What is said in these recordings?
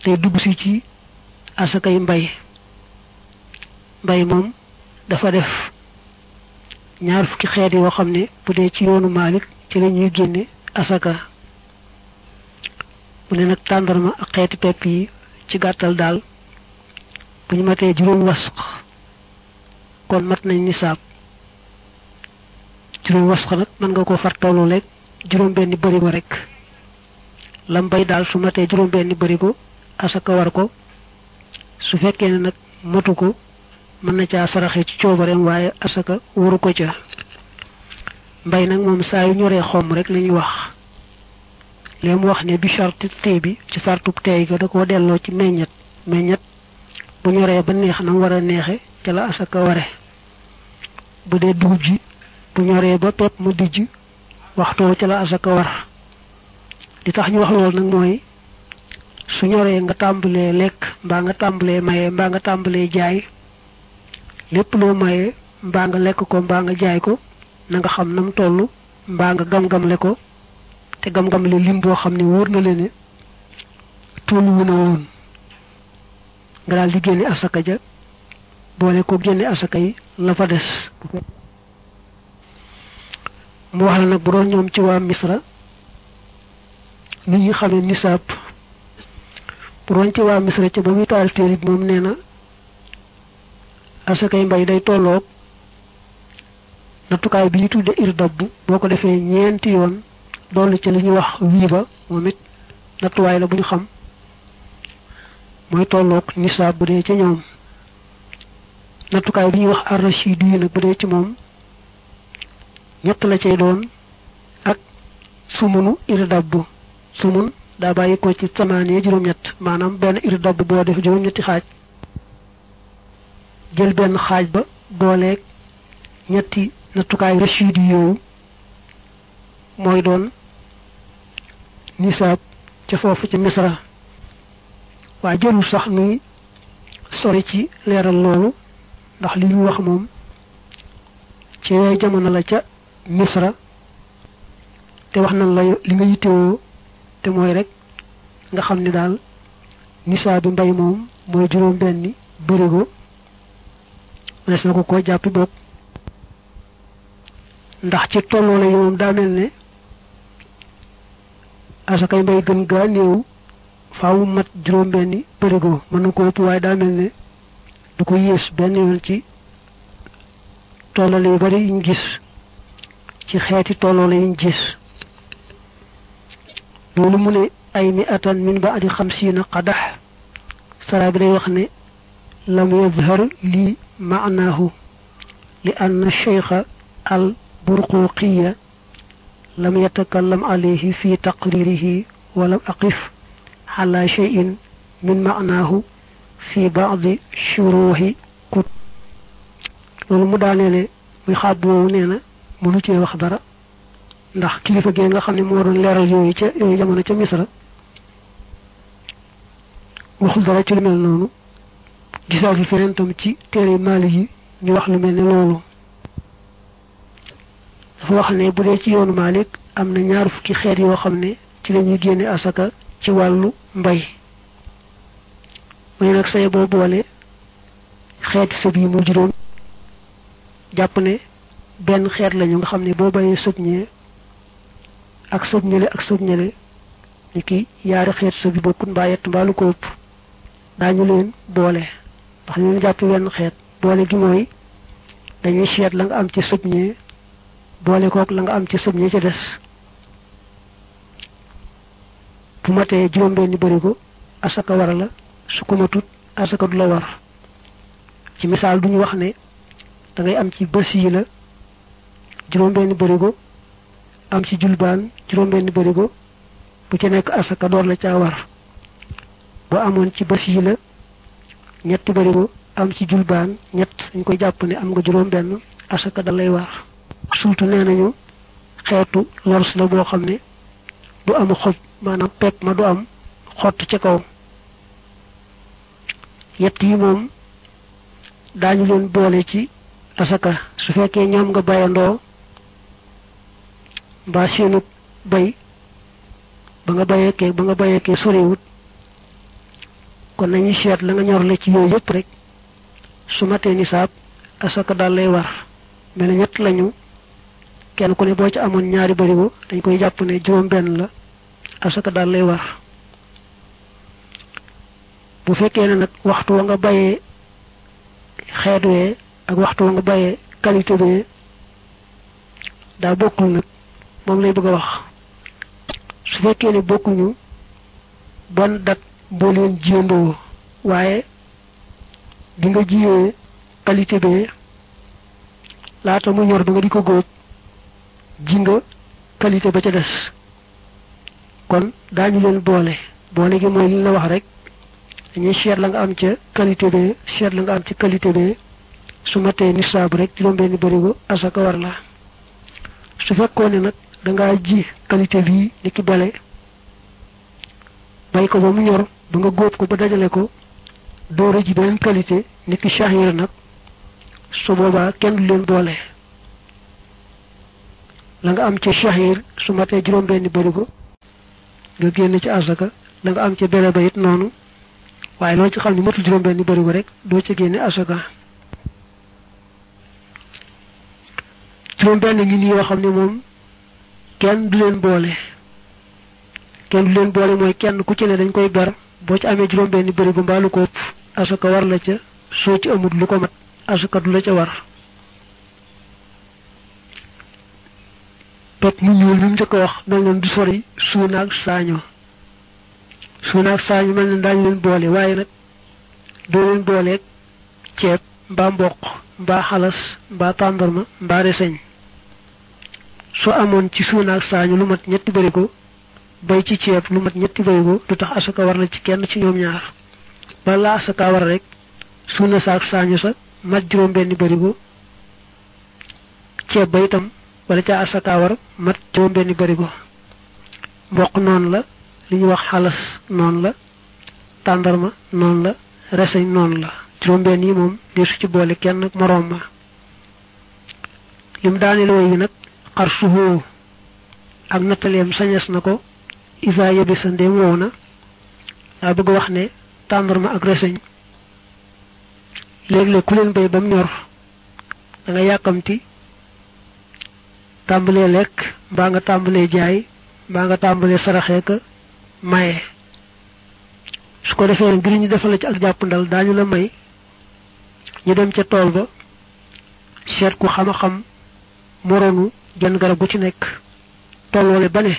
tey dugg si ci asakay mbay mbay moom dafa def ñaar fukki xeet yoo xam ne bu dee ci yoonu Maalik ci la ñuy génne asaka mu ne nag tàndarma ak xeeti pepp yi ci gàttal daal bu ñu matee juróom wasq kon mat nañ nisaab juróom wasq nag mën nga ko far tollu rek juróom benni barigo rek lam bay daal su matee juróom benni barigo asaka war ko su fekkee ne nag matu ko mën na caa saraxe ci coobareem waaye asaka waru ko ca mbay nag moom saa yu ñoree xomm rek la ñuy wax li mu wax ne bi charte tey bi ci sartub tey ga da koo delloo ci meññet meññet bu ñoree ba neex na mu war a neexe ca la asaka ware bu dee dugub ji bu ñoree ba pepp mu dijj waxtoo ca la asaka war li tax ñu wax loolu nag mooy su ñoree nga tàmbalee lekk mbaa nga tàmbalee maye mbaa nga tàmbalee jaay lépp loo maye mbaa nga lekk ko mbaa nga jaay ko na nga xam nam toll mbaa nga gam-gamle ko te gam-gamle lim boo xam ne wóor na leen ne tollu wu na woon nga daal di génne asaka ja boole ko génne asaka yi la fa des mu wax la nag bu doon ñoom ci waa misra ni ñu xamee nisaab bu doon ci waa misra ca ba muy taal téere bi moom nee na asakay mbay day tolloog nattukaay bi ñu tudde irdab boo ko defee ñeenti yoon dolli ci li ñuy wax wii ba moom it nattuwaay la bu ñu xam mooy tolloog nisaab bu dee ci ñoom nattukaay bi ñuy wax arrachid yi nag bu dee ci moom ñett la cay doon ak sumunu irdab sumun daa bàyyi ko ci samaaniya juróom-ñett maanaam benn irdab boo def juróom-ñetti xaaj jël benn xaaj ba booleeg ñetti nattukaay rachid yi yooyu mooy doon nisaab ca foofu ci misra waa jërul sax nuy sori ci leeral loolu ndax li ñu wax moom ci yooyu jamono la ca misra te wax nañ la li nga yittewoo te mooy rek nga xam ni daal nisaab bi mbay moom mooy juróom benni bërigo mënees na ko koo jàppi bopp ndax ci tolloo la yi moom daa mel ne asakay mbay gën gaa néew faawu mat juróom benni bërigo mën na ko ëpp waaye daa mel ne du ko yées benn yoon ci tollale yu bari yiñ gis ci xeeti tollale yiñ gis loolu mu ne ay mi atan min ba adi xamsiina qadax sara bi day wax ne lam yadhar lii maanaahu li anna cheikha al burquqiya lam yatakallam alayhi fi taqririhi walam aqif ala cheyin min maanaahu fi baadi shuruhi kut loolu mu daaneele muy xaab woowu nee na mënu cee wax dara ndax kilifa gee nga xam ne moo doon leeral yooyu ca yooyu jamono ca misra waxul dara ci lu mel noonu gisaatul feneen tam ci téere maali yi ñu wax lu mel ne loolu dafa wax ne bu dee ci yoonu Maalik am na ñaar fukki xeet yoo xam ne ci la ñuy génne asaka ci wàllu mbay mu ne nag say boo boole xeeti sëb yi mu juróom jàpp ne benn xeet lañu nga xam ne boo bayee sëb ñee ak sëb ñële ak sëb ñële ni ki yaari xeet sëb yi bokkut mbaa yett mbaa lu ko ëpp daañu leen boole ndax ñu leen jàpp wenn xeet boole gi mooy dañuy seet la nga am ci sëb ñee boole kook la nga am ci sëb ñee ca des bu matee juróom-benni barigo asaka war la su ko matut asaka du la war ci misaal duñu wax ne da ngay am ci bës yi la juróom-benni barigo am ci julbaan juróom-benni barigo bu ci nekk asaka door la caa war boo amoon ci bës yi la ñetti barigo am ci julbaan ñett dañ koy jàpp ne am nga juróom-benn asaka da lay war surtout nee nañu xeetu lors la boo xam ne du am xob maanaam pepp ma du am xott ca kaw yett yi moom daañu leen boole ci asaka su fekkee ñoom nga bayandoo mbaa seenu bay ba nga bayeekee ba nga bayeekee soriwut kon nañu seet la nga ñor la ci yooyu yëpp rek su matee nisaab asaka daal lay war mel ne ñett lañu kenn ku ne boo ci amoon ñaari barigo dañ koy jàpp ne juróom benn la asaka daal lay war bu fekkee ne nag waxtu wa nga bayee xeet wee ak waxtu wa nga bayee qualité bee daa bokkul nag moom lay bëgg a wax su fekkee ne bokkuñu bon dat boo leen jiyandoo waaye bi nga jiyee qualité bee laata mu ñor ba nga di ko góob ji nga qualité ba ca des kon daañu leen boole boole gi mooy li la wax rek dañuy seet la nga am ca qualité bee seet la nga am ca qualité bee su matee nisaab rek juróom-benni barigo asaka war la su fekkoon ne nag dangaa ji qualité bii ni ki bele bay ko ba mu ñor ba nga góob ko ba dajale ko doora ji beneen qualité ni ki shahir nag su boobaa kenn du leen boole la nga am ca shahir su matee juróom-benni barigo nga génn ci asaka la nga am ca bele ba it noonu waaye loolu ci xam ne matul juróom-benni barigo rek doo ca génne asaka juróom-benn ngi nii yoo xam ne moom kenn du leen boole kenn du leen boole mooy kenn ku ci ne dañ koy ber boo ci amee juróom-benni barigo mbaa lu ko ëpp asaka war la ca soo ci amul lu ko mat asaka du la ca war pep mu ñuul mi mu njëkk a wax mel na du sori suunaag saaño suunaag saaño mel na daañu leen boole waaye nag doo leen booleeg ceeb mbaa mboq mbaa xalas mbaa tàndarma mbaa reseñ soo amoon ci suunaag saaño lu mat ñetti barigo bay ci ceeb lu mat ñetti barigo du tax asaka war la ci kenn ci ñoom ñaar bala asaka war rek suuna saak saaño sa mat juróom benni barigo ceeb ba itam wala ca asaka war mat juróom benni barigo mboq noonu la li ñuy wax xalas noonu la tàndarma noonu la reseñ noonu la juróom benn yi moom deesu ci boole kenn moroom ma lim daaneel woy wi nag xar suhoo ak nattaleem sañes na ko isa yebi sa ndéem wow na daa bëgg wax ne tàndarma ak reseñ léeg-léeg ku leen bay ba mu ñor da nga yàkkamti tàmbalee lekk mbaa nga tàmbalee jaay mbaa nga tàmbalee saraxee ka maye su ko defee ngir ñu defal la ci ak jàppandal daañu la may ñu dem ca tool ba seet ku xam a xam moronu genn garab gu ci nekk tolloole ba ne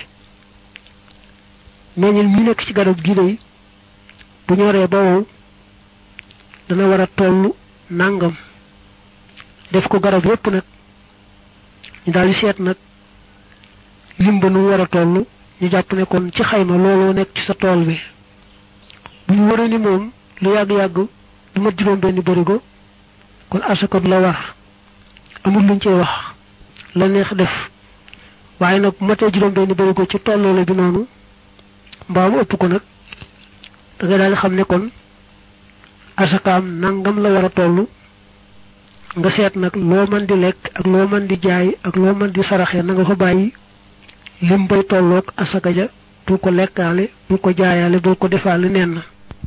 meññil mi nekk ci garab gi day bu ñoree ba wow dana war a toll nàngam def ko garab yépp nag ñu daal di seet nag lim ba nu war a toll ñu jàpp ne kon ci xayma looloo nekk ci sa tool bi bu ñu waree ni moom lu yàgg-yàgg du mat juróom benni barigo kon asaka du la war amul luñ cey wax la neex def waaye nag bu matee juróom benni barigo ci tolloole bi noonu mbaa mu ëpp ko nag da ngay daal di xam ne kon asakaam nangam la war a toll nga seet nag loo mën di lekk ak loo mën di jaay ak loo mën di saraxee na nga ko bàyyi lim bay tolloog asaka ja bul ko lekkaale bul ko jaayaale bul ko defaale nen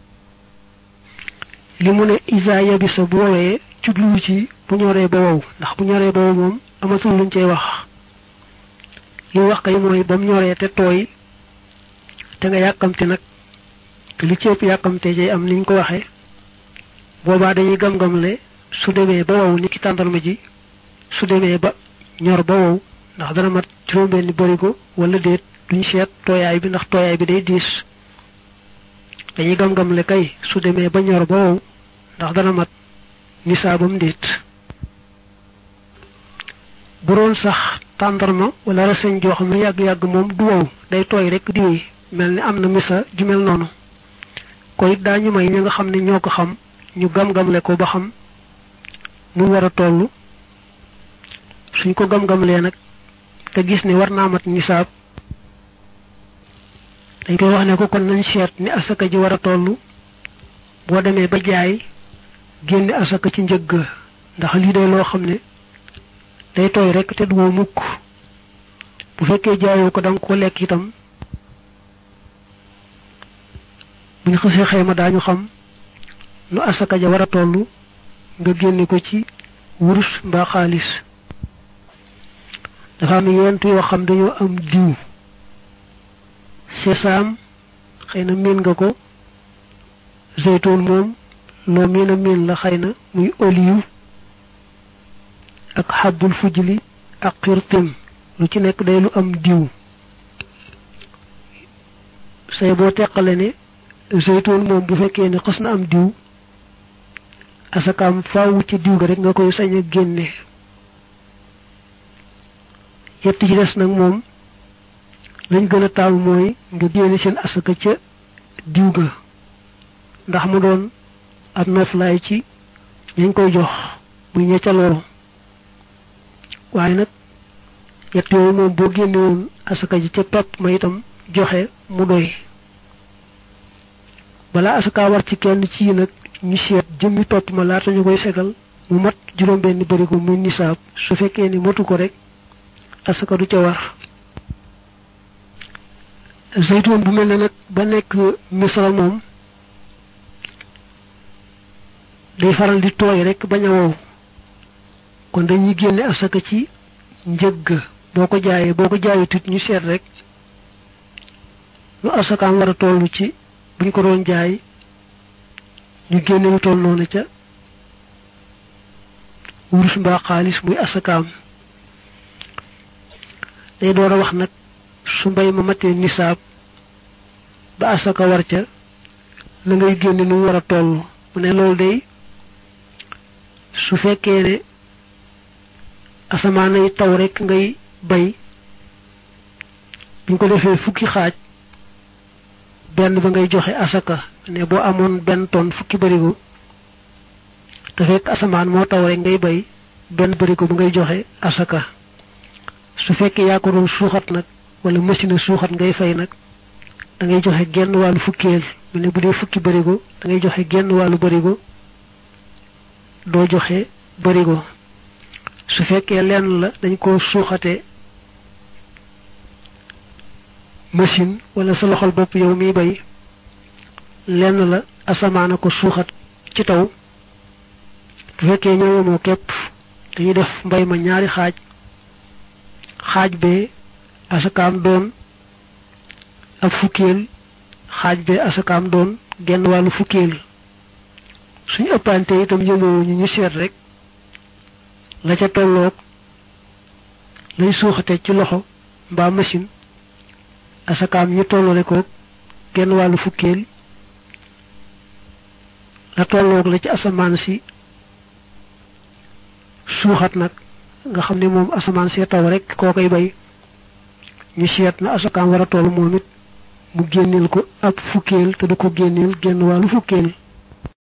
li mu ne isa yabisa bu woowee jubluwu ci bu ñoree ba wow ndax bu ñoree ba wow moom amatul luñ cey wax li wax kay mooy ba mu ñoree te tooy te nga yàkkamte nag te li ci ëpp yàkkamte jay am niñ ko waxee boobaa dañuy gam-gamle su demee ba wow ni ki tàndarma ji su demee ba ñor ba wow ndax dana mat juróom-benni barigo wala déet duñ seet tooyaay bi ndax tooyaay bi day diis dañuy gam-gamle kay su demee ba ñor ba wow ndax dana mat nisaabam déet bu doon sax tàndarma wala reseñ joo xam ne yàgg-yàgg moom du wow day tooy rek di wéy mel ni am na misa ju mel noonu ko it daañu may ñi nga xam ne ñoo ko xam ñu gam-gamle ko ba xam mu war a toll suñ ko gam-gamlee nag te gis ne war naa mat nisaab dañ koy wax ne ko kon nañ seet ni asaka ji war a toll boo demee ba jaay génne asaka ci njëgg ndax lii day loo xam ne day tooy rek te du woo mukk bu fekkee jaayoo ko danga ko lekk itam buñ xësee xayma daañu xam nu asaka ja war a toll nga génne ko ci wurus mbaa xaalis dafa am yent yoo xam dañoo am diw sesaam xëy na miin nga ko zeytoon moom loo miin a miin la xëy na muy olive ak xabbul fujli ak xirtim lu ci nekk day lu am diw say boo teqale ne zeytoon moom bu fekkee ne xas na am diw asakaam faawu ci diw ga rek nga koy sañ a génne yett ci des nag moom lañ gën a taamu mooy nga génne seen asaka ca diw ga ndax mu doon ab noflaay ci ñañ koy jox muy ñecca loolu waaye nag yett yooyu moom boo génne woon asaka ji ca pepp ma itam joxe mu doy balaa asaka war ci kenn ci nag ñu seet jëmmi pepp ma laata ñu koy segal mu mat juróom benn barigo muy nisaab su fekkee ni matu ko rek asaka du ca war zeytoon bu mel ne nag ba nekk misral moom day faral di tooy rek bañ a wow kon dañuy génne asaka ci njëgg boo ko jaayee boo ko jaayee tut ñu seet rek lu asakaam war a toll ci buñ ko doon jaay ñu génne lu toll noonu ca wurus mbaa xaalis muy asakaam day door a wax nag su mbay ma matee nisaab ba asaka war ca la ngay génne nu war a toll mu ne loolu day su fekkee ne asamaan ay taw rek ngay bay buñ ko defee fukki xaaj benn ba ngay joxe asaka ne boo amoon benn tonne fukki barigo te fekk asamaan moo taw rek ngay bay benn barigo ba ngay joxe asaka su fekkee yaa ko doon suuxat nag wala machine suuxat ngay fay nag da ngay joxe genn wàllu fukkeel mu ne bu dee fukki barigo da ngay joxe genn wàllu barigo doo joxe barigo su fekkee lenn la dañ ko suuxate machine wala sa loxol bopp yow miy bay lenn la asamaana ko suuxat ci taw bu fekkee ñoo yemoo képp dañuy def mbay ma ñaari xaaj xaaj bee asakaam doon ak fukkeel xaaj bee asakaam doon genn wàllu fukkeel suñu ëppante itam yemoo ñu ñu seet rek la ca tolloog lay suuxate ci loxo mbaa machine asakaam ñu tollale ko genn wàllu fukkeel la tolloog la ci asamaan si suuxat nag nga xam ne moom asamaan see taw rek koo koy bay ñu seet na asakaam war a toll moom it mu génneel ko ab fukkeel te du ko génneel genn wàllu fukkeel